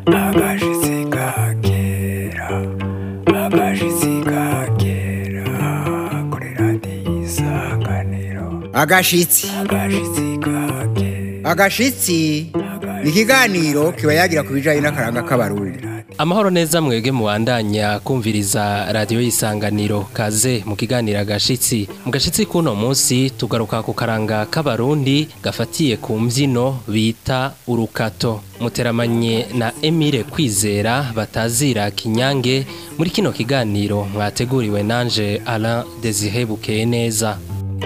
agashitsi ka kera agashitsi ka kera kuri radiyo isanganiro agashitsi agashitsi ka kera agashitsi ni ikiganiro kiba yagira ku bijyanye n'akaranga k'abarundi amahoro neza mwebwe mubandanya kumviriza radiyo y'isanganiro kaze mu kiganiro agashitsi mu gashitsi k'uno munsi tugaruka ku karanga k'abarundi gafatiye ku mbyino bita urukato muteramanye na emile kwizera batazira kinyange muri kino kiganiro mwateguriwe nanje Alain Desire bukeye neza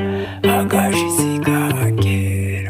agashitsi ka kera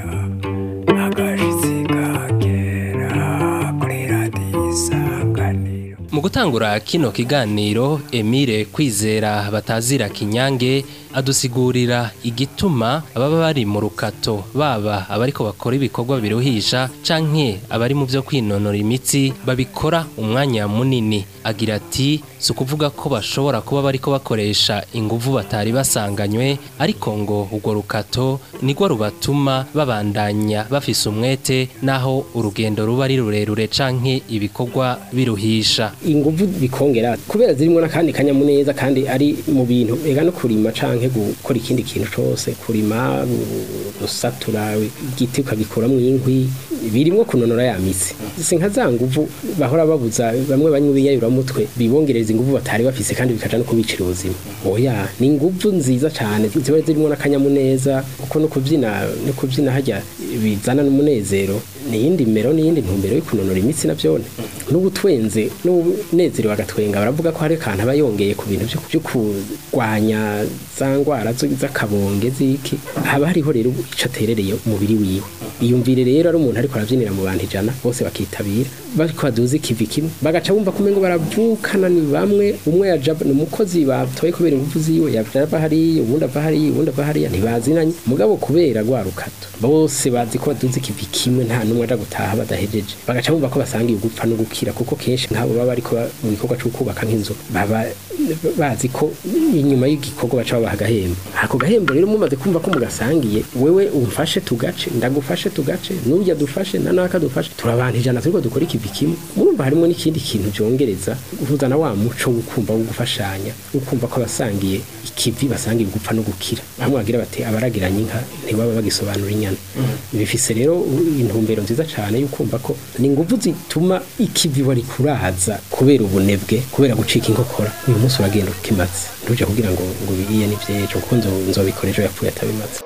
agashitsi ka kera kuri radiyo isanganiro mu gutangura kino kiganiro emile kwizera batazira kinyange adusigurira igituma ababa bari mu rukato baba abariko bakora ibikorwa biruhisha canke abari mu byo kwinonora imitsi babikora umwanya munini agira ati si ukuvuga ko bashobora kuba bariko bakoresha inguvu batari basanganywe ariko ngo urwo rukato nirwo rubatuma babandanya bafise umwete naho urugendo ruba ari rurerure canke ibikorwa biruhisha inguvu bikongera kubera zirimo n'akandi kanyamuneza kandi ari mu bintu ega no kurima canke gukora ikindi kintu cose kurima gu- gusatura igiti ukagikuramwo inkwi birimwo kunonora ya mitsi si nka za nguvu bahora babuza bamwe banywa ibiyayuramutwe bibongereza inguvu batari bafise kandi bikaja no kubicira ubuzima oya ni inguvu nziza cane ziba zirimo n'akanyamuneza kuko no kuvyina no kuvyina harya bizana n'umunezero niyindi mero niyindi ntumbero yo kunonora imitsi navyone n'ubutwenze n'ubunezerewe agatwenga baravuga ko hari akantu aba yongeye ku bintu vyo- vyo kurwanya za ngwara zo- z'akabonge ziki haba hariho rero ico aterereye umubiri wiwe iyumvire rero ari umuntu ariko aravyinira mu bantu ijana bose bakitabira bariko baduza ikivi kimwe bagaca bumva kumengo baravukana ni bamwe umwe yaja ni umukozi batoye kubera ingufu ziwe yaja ava hariya uwundi ava hariya uwundi ava hariya ntibazinanye mugabo kubera rwa rukato bose bazi ko baduza ikivi kimwe nta n'umwe aja gutaha badahejeje bagaca bumva ko basangiye gupfa no gukira kuko kenshi nk'abo baba bariko ba- mu gikorwa co kubaka nk'inzu baba bazi ko inyuma y'igikorwa baca babaha agahembo ako gahembo rero mumaze kumva ko mugasangiye wewe umfashe tugace ndagufashe tugace n'urya dufashe na naka dufashe turabanta ijana turiko dukora ikivi kimwe murumva harimo n'ikindi kintu byongereza guhuzana wa muco wo kumva wo gufashanya wo kumva ko abasangiye ikivi basangiye gupfa no gukira bamwe bagira bati abaragiranye inka ntibaba bagisobanura inyana bifise rero intumbero nziza cyane yo kumva ko ni ingufu zituma ikivi wari kuraza kubera ubunebwe kubera gucika inkokora uyu munsi uragenda ukimaze ntuje kugira ngo ngo biriye n'ivyejo kuko nzo nzobikora ejo yapfuye atabimaze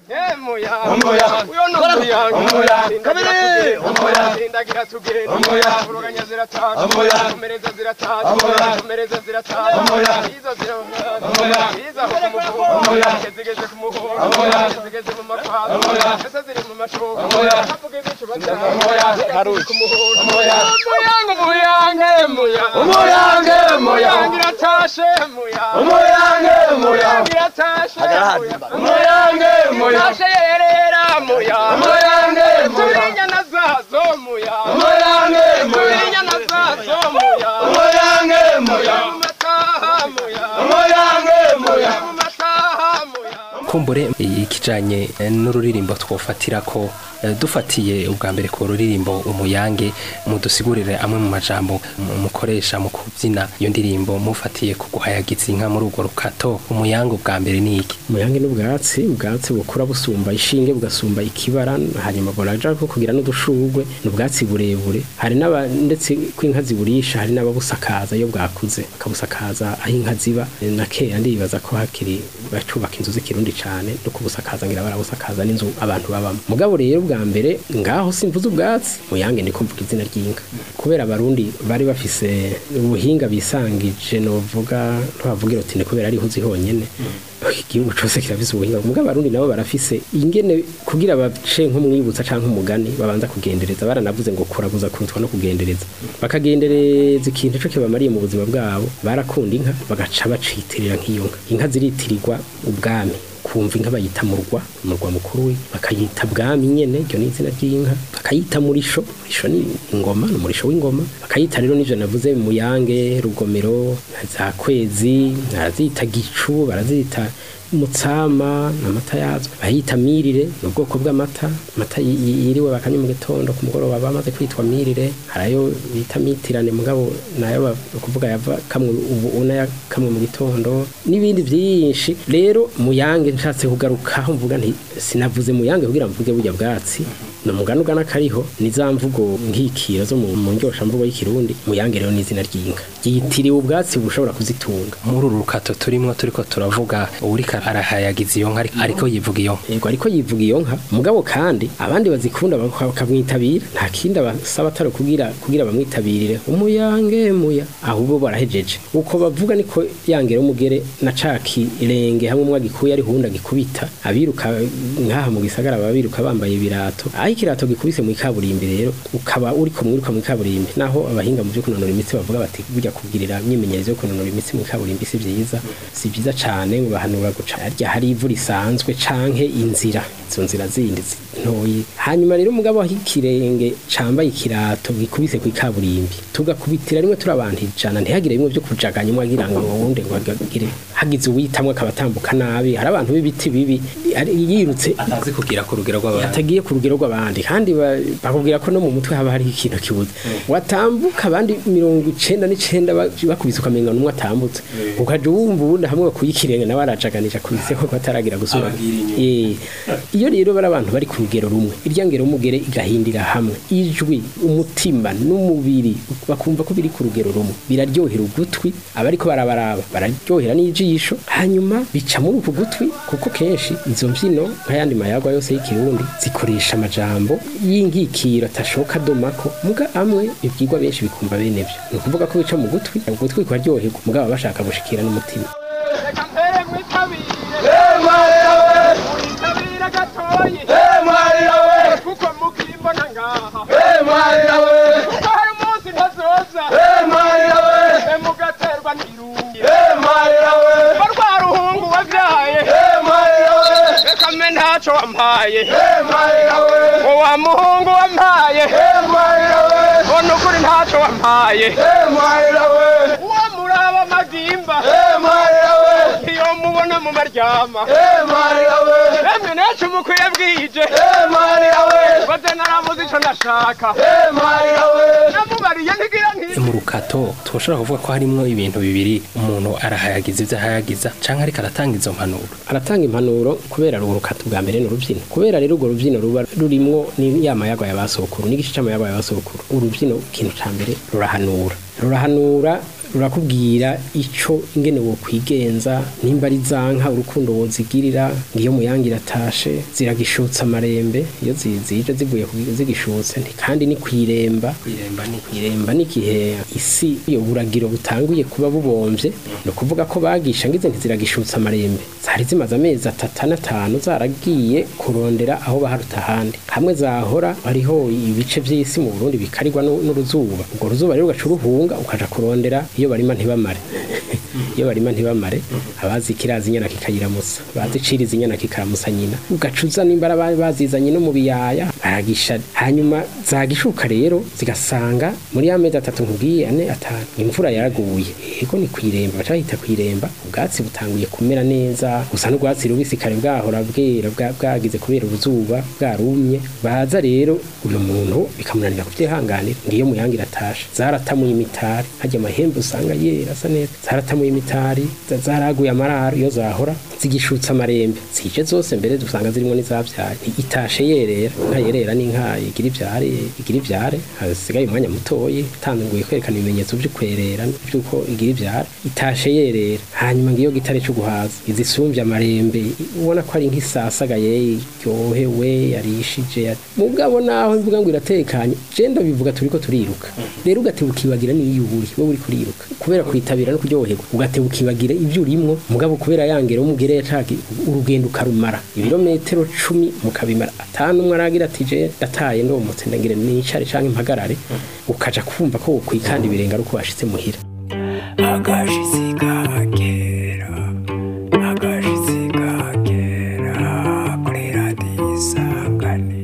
umuyange umuyange iratashe umuyange umuyange iratashe umuyange umuyange yerera umuyange turinyana zazo umuyange turinyana zazo umuyange mataha umuyange mataha kumbure ikijanye eh, n'ururirimbo twofatira ko eh, dufatiye ubwa mbere ku ruririmbo umuyange mudusigurire amwe mu majambo mu- mukoresha mu kubyina iyo ndirimbo mufatiye ku guhayagiza inka muri urwo rukato umuyange ubwa mbere ni iki umuyange n'ubwatsi ubwatsi bukura busumba ishinge bugasumba ikibara hanyuma bonaja ko kugira n'udushurwe ni ubwatsi burebure hari n'aba ndetse ko inka ziburisha hari n'ababusakaza iyo bwakuze bakabusakaza aho inka ziba na kera ndibaza ko hakiri bacubaka inzu z'ikirundi cane no kubusakaza ngira barabusakaza n'inzu abantu babamo mugabo rero bwa mbere ngaho simvuze ubwatsi muyange ndiko mvuga izina ry'inka kubera abarundi bari bafise ubuhinga bisangije novuga ntibavugira uti ni kubera ariho uzi honyene igihugu cose kirafise ubuhinga mugabo abarundi nabo barafise ingene kugira bace nk'umwibutsa canke umugani babanza kugendereza baranavuze ngo kuraguza kurutwa no kugendereza bakagendereza ikintu co kibamariye mu buzima bwabo barakunda inka bagaca bacitirira nk'iyo nka inka ziritirirwa ubwami kumva inka bayita murwa umurwa mukuru we bakayita bwami nyene iryo ni izina ry'inka bakayita murisho murisho ni ingoma ni umurisho w'ingoma bakayita rero n'ivyo navuze muyange rugomero za kwezi barazita gicu barazita umutsama n'amata yazo bayita mirire ni ubwoko bw'amata amata yi- yi- yiriwe bakanywa mu gitondo ku mugoroba bamaze kwitwa mirire harayo bita mitirane mugabo nayo ba- ukuvuga yava kamwe ubu una ya kamwe mu gitondo n'ibindi byinshi rero muyange nshatse kugarukaho mvuga nti sinavuze muyange kugira mvuge burya bwatsi ni umugani ugana kariho ni za mvugo nkikiro zo mu mu ndyoshamvugo y'ikirundi muyange rero ni izina ry'inka ryitiriwe ubwatsi bushobora kuzitunga muri uru rukato turimo turiko turavuga uriko arahayagiza iyo nka ariko- ariko yivuga iyo nka yego ariko yivuga iyo nka mugabo kandi abandi bazikunda baka- bakamwitabira nta kindi abasaba atari kugira kugira bamwitabirire umuyange muya ahubwo barahejeje uko bavuga niko yangera umugere na caki irenge hamwe umwe agikuye ari hunda gikubita abiruka nkaha mu gisagara baba biruka bambaye ibirato aho ikirato gikubise mu ikaburimbi rero ukaba uriko mwiruka mu ikaburimbi naho abahinga mu byo kunonora imitsi bavuga bati burya kugirira imyimenyerezo yo kunonora imitsi mu ikaburimbi si byiza si byiza cyane ngo bahanura guca harya hari ivu risanzwe canke inzira izo nzira zindi zi- ntoyi hanyuma rero umugabo aho ikirenge cambaye ikirato gikubise ku ikaburimbi tugakubitira rimwe turi abantu ijana ntihagire bimwe byo kujaganya umwe agira ngo uwundi ngo agire hagize uwitamwe akaba atambuka nabi hari abantu b'ibiti bibi ari- yirutse atazi kugira ku rugero rw'abantu yatagiye ku rugero rw'abandi kandi ba- bakubwira ko no mu mutwe haba hariho ikintu kibuze watambuka abandi mirongo icenda n'icenda ba- bakubise ukamenga n'umwe atambutse ukaja wumva ubundi hamwe bakuye ikirenge nawe arajaganisha kubise ko bataragira gusubira Eh, iyo rero bari abantu bari ku rugero rumwe irya ngero umugere igahindira hamwe ijwi umutima n'umubiri bakumva ko biri ku rugero rumwe biraryohera ugutwi abariko barabaraba bararyohera n'ijisho hanyuma bica muri uku gutwi kuko kenshi izo mbyino nk'ayandi mayagwa yose y'ikirundi zikoresha amajambo y'inkikiro atashoka domako muga amwe ibyigwa benshi bikumva bene byo ni ukuvuga ko bica mu gutwi ugutwi kukaryoherwa mugabo bashaka gushikira n'umutima reka mpere mwitabire Emarira we, mwitabire gatoyi emarira we, kuko mukimbona ngaha emarira we, kuko hari umunsi ntazoza emarira we, emugaterwa n'irungi emarira we, ko rwa ruhungu wavyaye emarira we, reka mbe ntaco wampaye emarira we, ngo wa muhungu wampaye emarira we, ngo nukuri ntaco wampaye emarira we, uwo muraba amagimba emarira we, iyo mubona mu maryama emarira we, emwe nacu mukwiye bwije emarira we, baze naramuze ico ndashaka emarira we, namubariye ntigira nti mu rukato twoshobora kuvuga ko harimo ibintu bibiri umuntu arahayagiza ibyo ahayagiza canke ariko aratanga izo mpanuro aratanga impanuro kubera ari urukato bwa mbere ni urubyino kubera rero urwo rubyino ruba rurimwo ni ya mayagwa ya basokuru n'igice c'amayagwa ya basokuru urubyino ikintu ca mbere rurahanura rurahanura rurakubwira ico ingene wo kwigenza nimba ari zanka urukundo wozigirira ngiyo muyangira atashe ziragishutsa amarembe iyo zi- zije zivuye ku- zigishutse nti kandi ni kwiremba kwiremba ni iremba n'igihe isi iyo buragiro butanguye kuba bubomvye ni ukuvuga ko bagisha ngize ntiziragishutsa amarembe zari zimaze amezi atatu n'atanu zaragiye kurondera aho baharuta ahandi hamwe zahora hariho ibice by'isi mu burundi bikarirwa n'u- n'uruzuba urwo ruzuba rero ugaca uruhunga ukaja kurondera iyo barima ntibamare iyo barima ntibamare abazi kirazi inyana kikayiramusa bazi ciriza inyana kikaramusa nyina ugacuza nimba ari aba- bazizanye no mu biyaya baragisha hanyuma zagishuka rero zigasanga muri ya mezi atatu nkubwiye ane atanu imvura yaraguye yego ni kwiremba baca bahita kwiremba ubwatsi butanguye kumera neza gusa n'ubwatsi rubisi kare bwahora bwera bwa- bwagize kubera uruzuba bwarumye baza rero uyu muntu bikamunanira kubyihanganira ngiyo muyangira atashe zaratamuye imitari hajya amahembe usanga yera asa neza zaratamuye imitari za- zaraguye amararo iyo zahora zigishutsa amarembe zije zose mbere dusanga zirimo n'izabyaye itashe yerera inka yerera n'inka igira ibyare igira ibyare hasigaye umwanya mutoyi itanguye kwerekana ibimenyetso by'ukwerera by'uko igira ibyare itashe yerera hanyuma ngiyo gitare cyo guhaza izisumbye amarembe ubona ko ari nk'isasagaye iryohewe yarishije yari- mugabo naho mvuga ngo iratekanye je ndabivuga turiko turiruka rero ugateba ukibagira n'iyo uri wowe uri kuriruka kubera kwitabira no kuryoherwa ugateba ukibagira ibyo urimwo mugabo kubera yangera umugere yacaki urugendo ukarumara ibirometero cumi mukabimara atanu umwe aragira ati je ndataye ndomotse ndagira nicare canke impagarare ukaja kumva ko wokwikanda ibirenga ari uko washitse muhira agashitsi kagera, agashitsi kagera, kuri radiyo isanganiro.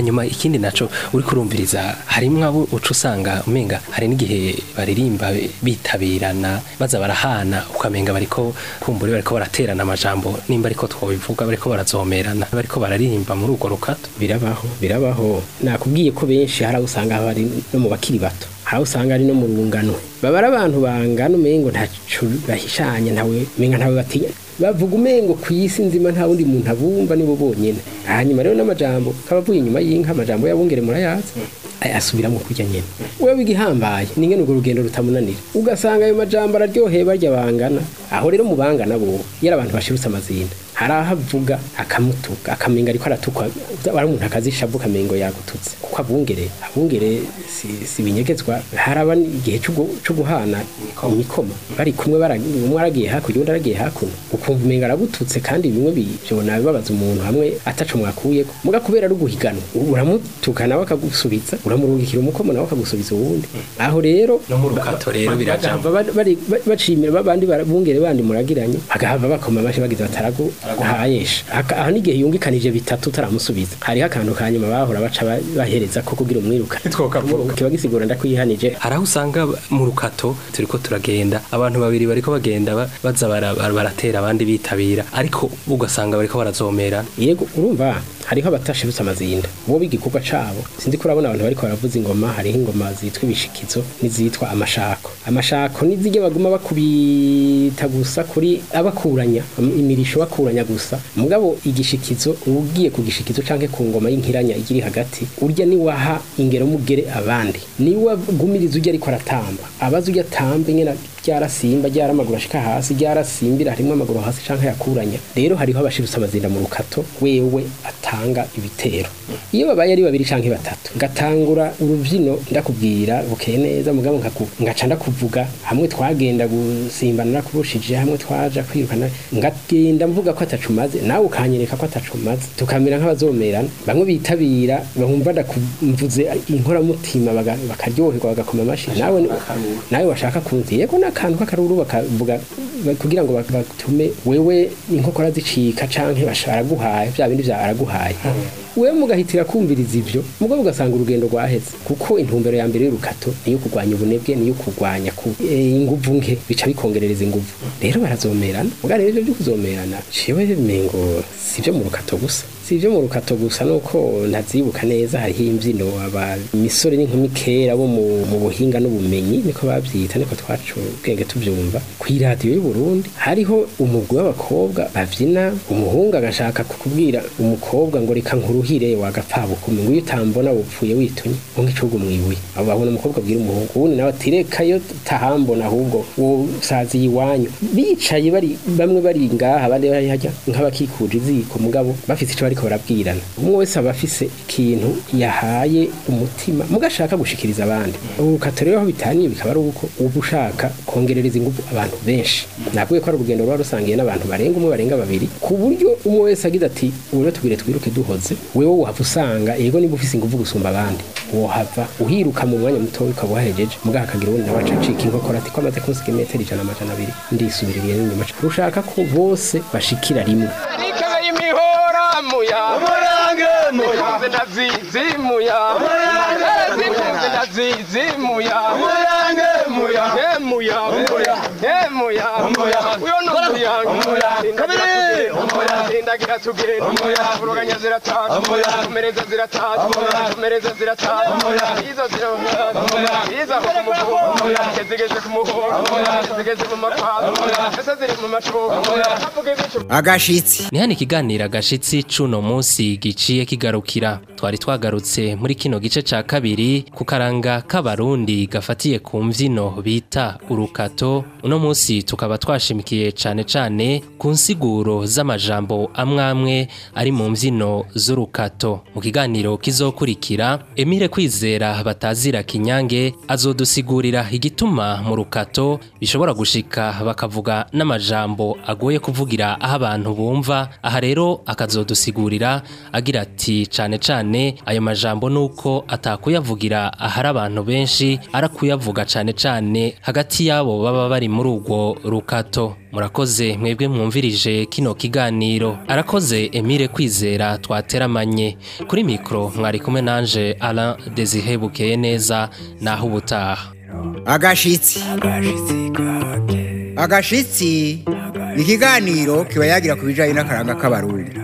hanyuma ikindi naco uri kurumviriza harimwo abo uca usanga umenga hari n'igihe baririmba bitabirana baza barahana ukamenga bariko kumbura bariko baraterana amajambo nimba ariko twobivuga bariko barazomerana bariko bararirimba muri urwo rukato birabaho birabaho nakubwiye ko benshi hari aho usanga bari no mu bakiri bato hari aho usanga ari no mu rungano baba ari abantu bangana umengo ntaco bahishanye ntawe umenga ntawe batinya bavuga umengo ku isi nzima nta wundi muntu abumva nibo bonyene hanyuma rero n'amajambo kabavuye inyuma y'inka amajambo y'abungere murayazi aya asubiramo kurya nyene wewe igihambaye ningene urwo rugendo rutamunanira ugasanga ayo majambo araryoheye barya bangana aho rero mu bangana bo yari abantu bashirutse amazinda hari aho avuga akamutuka akamenga ariko aratukwa wari umuntu akazishavu kamengo yagututse kuko abungere abungere si, si binyegezwa haraba igihe co gu- co guhana imikoma bari kumwe bara- umwe aragiye hakurya undi aragiye hakuno ukumva umenga aragututse kandi bimwe byona bibabaza umuntu hamwe ataco mwakuyeko muga kubera ari uguhiganwa uramutuka nawe akagusubiza uramurungikira umukomo nawe akagusubiza uwundi aho rero No mu rukato rero birajambo. bagahava ba- bari- ba- bacimira babandi bara- bungere bandi muragiranye bagahava bakoma amashi bagize bataragu guhayesha Aka- aho n'igihe yungikanije bitatu utaramusubiza hariho akantu ka nyuma bahora baca ba- bahereza ko kugira umwiruka Twokavuga. kiba gisigura ndakwihanije hari aho usanga mu rukato turiko turagenda abantu babiri bariko bagenda ba- baza bara- bara- baratera abandi bitabira ariko ugasanga bariko barazomera yego urumva hariho abatashirutse amazinda bo b'igikorwa cabo sindi ko urabona abantu bariko baravuza ingoma hariho ingoma zitwa ibishikizo n'izitwa amashako amashako n'izirya baguma bakubita gusa kuri abakuranya am- imirisho bakuranya gusa mugabo igishikizo ugiye ku gishikizo canke ku ngoma y'inkiranya igiri hagati urya ni waha ingero mugere abandi ni wagumiriza urya ariko aratamba abaza urya atamba nyene ryarasimba ryaramaguru ashika hasi ryarasimbira harimwo amaguru hasi canke yakuranya rero hariho abashirutse amazinda mu rukato wewe atanga ibitero iyo babaye ari babiri canke batatu ngatangura uruvyino ndakubwira bukeye neza mugabo nkaku- ngaca ndakuvuga hamwe twagenda gusimbana nakurushije hamwe twaja kwirukana ngagenda mvuga ko atacumaze nawe ukanyereka ko atacumaze tukamera nk'abazomerana bamwe bitabira bumva ndakumvuze inkoramutima baga- bakaryoherwa bagakoma amashi nawe ni- nawe washaka kunzi yego n'akantu k'akaruru bakavuga ba- kugira ngo bak- batume wewe inkokora zicika canke basharaguhaye vya bindi vya araguhaye wewe mugahitira kumviriza ivyo mugabo ugasanga urugendo rwaheze kuko intumbero ya mbere y'urukato niyo kurwanya ubunebwe niyo kurwanya ku eh, inguvu nke bica bikongerereza inguvu rero barazomerana mugabo rero ivyo vyo kuzomerana ciwe mengo sivyo mu rukato gusa si ibyo mu rukato gusa nuko ntazibuka neza hariho imbyino aba imisore n'inkumi kera bo mu mu buhinga n'ubumenyi niko babyita niko twacu ubwenge tubyumva ku iradiyo y'u Burundi hariho umugwi w'abakobwa babyina umuhungu agashaka kukubwira umukobwa ngo reka nkuruhire wagapfabukume ngo iyo utambona wupfuye witunye ngo nk'icugu mwibuye abo babona umukobwa abwira umuhungu ubundi nawe ati reka yo tahambona ahubwo wowe usaziye iwanyu bicaye bari bamwe bari ngaha abandi bari hajya nk'abakikuje iziko mugabo bafite icyo bariko barabwirana umwe wese aba afise ikintu yahaye umutima mugashaka gushikiriza abandi urukato rero aho bitaniye bikaba ari uko uba ushaka kongerereza ingufu abantu benshi nabwiye ko ari urugendo ruba rusangiye n'abantu barenga umwe barenga babiri ku buryo umwe wese agize ati ubu rero tubwire twiruke duhoze wewe wohava usanga yego niba ufise ingufu gusumba abandi wohava uhiruka mu mwanya muto ukaba uhahejeje mugabo akagira ubundi nawe aca acika inkokora ati ko amaze kunsiga imetero ijana amajana abiri ndisubiririye n'inyuma rushaka ko bose bashikira rimwe Nikebe y'imihora muya umurange muya Zikunze ndazizi muya Zikunze ndazizi muya umurange muya He muya muya He muya Muya. Uyo no muya Muya. Kabiri. Muya. Sindagira tugenda Muya. Uruganya zirataka Muya. Kumereza zirataka Muya. Kumereza zirataka Muya. Izo zirataka Muya. Izo kumuhora Muya. Zigeze kumuhora Muya. Zigeze mu makwaro Muya. Ese ziri mu macuba Muya. Avuga ibicu agashitsi ni hano ikiganiro agashitsi c'uno munsi giciye kigarukira twari twagarutse muri kino gice ca kabiri ku karanga k'abarundi gafatiye ku mvyino bita urukato uno munsi tukaba twashimikiye cane cane ku nsiguro z'amajambo amwamwe ari mu mvyino z'urukato mu kiganiro kizokurikira Emile Kwizera batazira kinyange azodusigurira igituma mu rukato bishobora gushika bakavuga n'amajambo agoye kuvugira aho abantu bumva aha rero akazodusigurira agira ati cane cane ayo majambo nuko atakuyavugira ahari abantu benshi arakuyavuga cane cane injyane hagati y'abo baba bari muri urwo rukato murakoze mwebwe mwumvirije kino kiganiro arakoze Emile kwizera twateramanye kuri mikoro mwari kumwe nanje Alain Desire bukeye neza naho ubutaha agashitsi agashitsi ni ikiganiro kiba yagira ku bijyanye n'akaranga k'abarundi